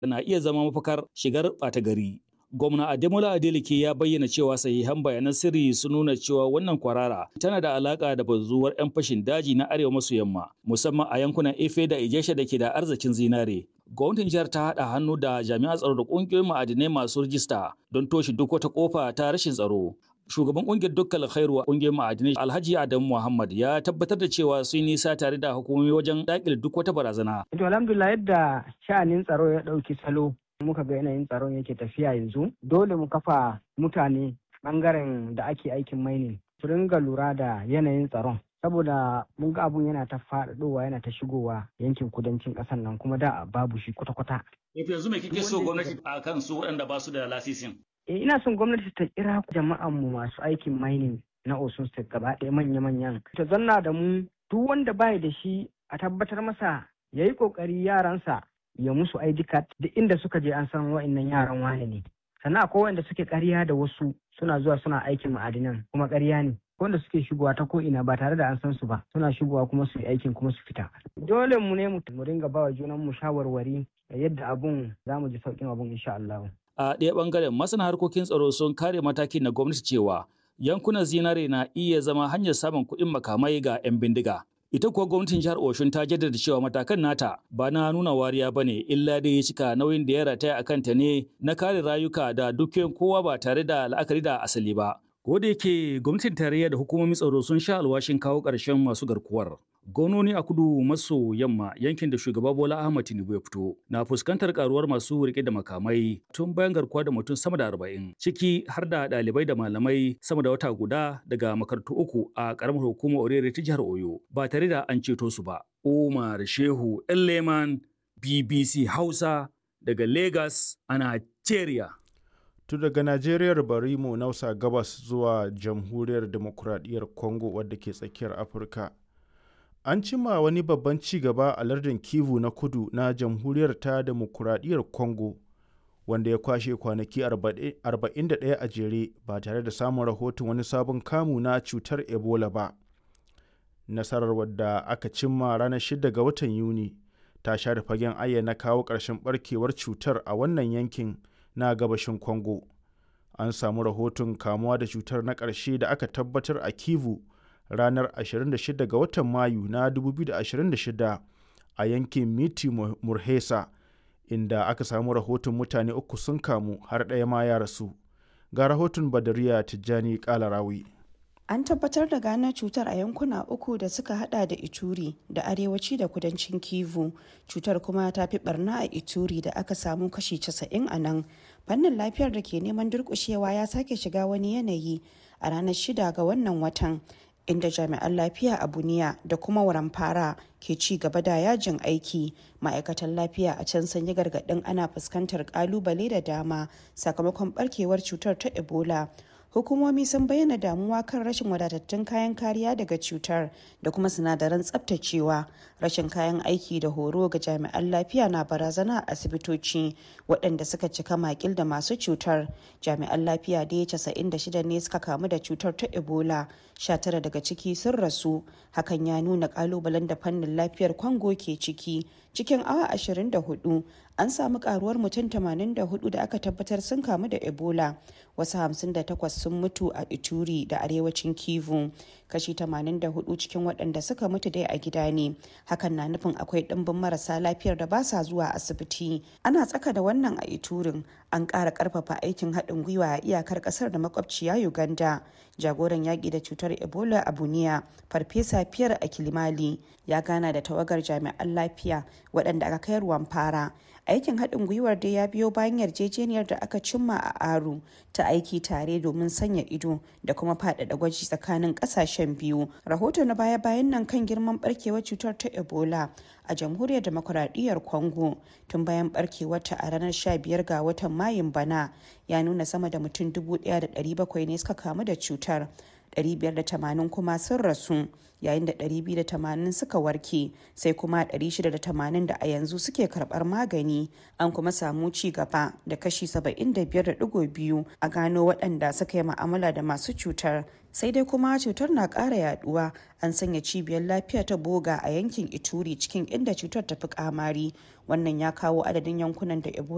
na iya zama mafakar shigar ɓata gari. Gwamna Ademola Adeleke ya bayyana cewa sahihan bayanan sirri sun nuna cewa wannan kwarara tana da alaka da bazuwar 'yan fashin daji na arewa maso yamma musamman a yankunan Efe da Ijesha da ke da arzikin zinare. Gwamnatin jihar ta haɗa hannu da jami'an tsaro da ƙungiyoyin ma'adinai masu rijista don toshe duk wata ƙofa ta rashin tsaro. Shugaban ƙungiyar dukkan khairu a ƙungiyar ma'adinai Alhaji Adamu Muhammad ya tabbatar da cewa sun nisa tare da hukumomi wajen daƙile duk wata barazana. To alhamdulillah yadda sha'anin tsaro ya ɗauki salo muka ga yanayin tsaron yake tafiya yanzu dole mu kafa mutane bangaren da ake aikin mining su ringa lura da yanayin tsaron saboda mun ga abun yana ta faɗaɗowa yana ta shigowa yankin kudancin ƙasar nan kuma da babu shi kwata-kwata. yanzu me kike so gwamnati a kan su waɗanda ba su da lasisin? Eh ina son gwamnati ta kira jama'an mu masu aikin mining na Osun State gaba ɗaya manya-manyan. Ta zanna da mu duk wanda baya da shi a tabbatar masa ya yi ƙoƙari yaransa ya musu ID card duk inda suka je an san wa'annan yaran wane ne sannan akwai wanda suke ƙarya da wasu suna zuwa suna aikin ma'adinan kuma ƙarya ne wanda suke shigowa ta ko'ina ba tare da an san su ba suna shigowa kuma su yi aikin kuma su fita dole mu ne mu ringa bawa junan mu shawarwari da yadda abun za mu ji sauƙin abun insha Allah a ɗaya ɓangaren masana harkokin tsaro sun kare matakin na gwamnati cewa yankunan zinare na iya zama hanyar samun kuɗin makamai ga 'yan bindiga Ita kuwa gwamnatin jihar Oshun ta jaddada cewa matakan nata ba na nuna wariya ba ne illa dai ya cika nauyin da ya rataya a kanta ne na kare rayuka da dukiyoyin kowa ba tare da la'akari da asali ba. Ko da yake gwamnatin tarayya da hukumomin tsaro sun sha alwashin kawo ƙarshen masu garkuwar. Gononi a kudu maso yamma yankin da shugaba Bola Ahmad Tinubu ya fito na fuskantar karuwar masu rike da makamai tun bayan garkuwa da mutum sama da arba'in ciki har da ɗalibai da malamai sama da wata guda daga makarantu uku a ƙaramar hukumar Orere ta jihar Oyo ba tare da an ceto su ba. Umar Shehu Leman BBC Hausa daga Lagos a Nigeria. tun daga najeriyar bari mu nausa gabas zuwa jamhuriyar demokuraɗiyyar congo wadda ke tsakiyar afirka an cima wani babban ci gaba a lardin kivu na kudu na jamhuriyar ta demokuraɗiyyar congo wanda ya kwashe kwanaki 41 a jere ba tare da samun rahoton wani sabon kamu na cutar ebola ba nasarar wadda aka cimma ranar 6 ga watan yuni ta share fagen ayyana kawo ƙarshen barkewar cutar a wannan yankin na gabashin Congo. An samu rahoton kamuwa da cutar na ƙarshe da aka tabbatar a Kivu ranar 26 ga watan Mayu na 2026 a yankin Miti Murhesa, inda aka samu rahoton mutane uku sun kamu har ɗaya ma ya rasu. Ga rahoton Badariya Tijjani Kalarawi. An tabbatar da gano cutar a yankuna uku da suka hada da Ituri da arewaci da kudancin Kivu. Cutar kuma ta fi barna a Ituri da aka samu kashi 90 a nan. Fannin lafiyar da ke neman durkushewa ya sake shiga wani yanayi a ranar shida ga wannan watan. Inda jami'an lafiya a Buniya da kuma Waramfara ke ci gaba da yajin aiki. Ma'aikatan lafiya a can sun yi gargaɗin ana fuskantar ƙalubale da dama sakamakon barkewar cutar ta Ebola. hukumomi sun bayyana damuwa kan rashin wadatattun kayan kariya daga cutar da kuma sinadaran tsabtacewa rashin kayan aiki da horo ga jami'an lafiya na barazana a asibitoci waɗanda suka cika makil da masu cutar jami'an lafiya da ya casa'in da shida ne suka kamu da cutar ta ebola sha tara daga ciki sun rasu hakan ya nuna kalubalen da fannin lafiyar kwango ke ciki cikin awa 24 an samu karuwar mutum 84 da aka tabbatar sun kamu da ebola wasu 58 sun mutu a ituri da arewacin kivu kashi 84 cikin waɗanda suka mutu dai a gida ne hakan na nufin akwai ɗimbin marasa lafiyar da ba sa zuwa asibiti ana tsaka da wannan a iturin an ƙara ƙarfafa aikin haɗin gwiwa a iyakar ƙasar da makwabciya uganda jagoran yaƙi da cutar ebola a buniya farfesa fiyar a kilimali ya gana da tawagar jami'an lafiya waɗanda aka kai ruwan fara aikin haɗin gwiwar dai ya biyo bayan yarjejeniyar da aka cimma a aru ta aiki tare domin sanya ido da kuma faɗaɗa gwaji tsakanin ƙasashen biyu rahoto na baya-bayan nan kan girman barkewar cutar ta ebola a jamhuriyar demokuraɗiyyar congo tun bayan barkewarta a ranar 15 ga watan mayun bana ya nuna sama da mutum 1,700 ne suka kamu da cutar 580 kuma sun rasu yayin da 280 suka warke sai kuma 680 da a yanzu suke karbar magani an kuma samu ci gaba da kashi 75.2 a gano waɗanda suka yi ma'amala da masu cutar sai dai kuma cutar na ƙara yaduwa an sanya cibiyar lafiya ta boga a yankin ituri cikin inda cutar ta fi kamari wannan ya kawo adadin yankunan da ebola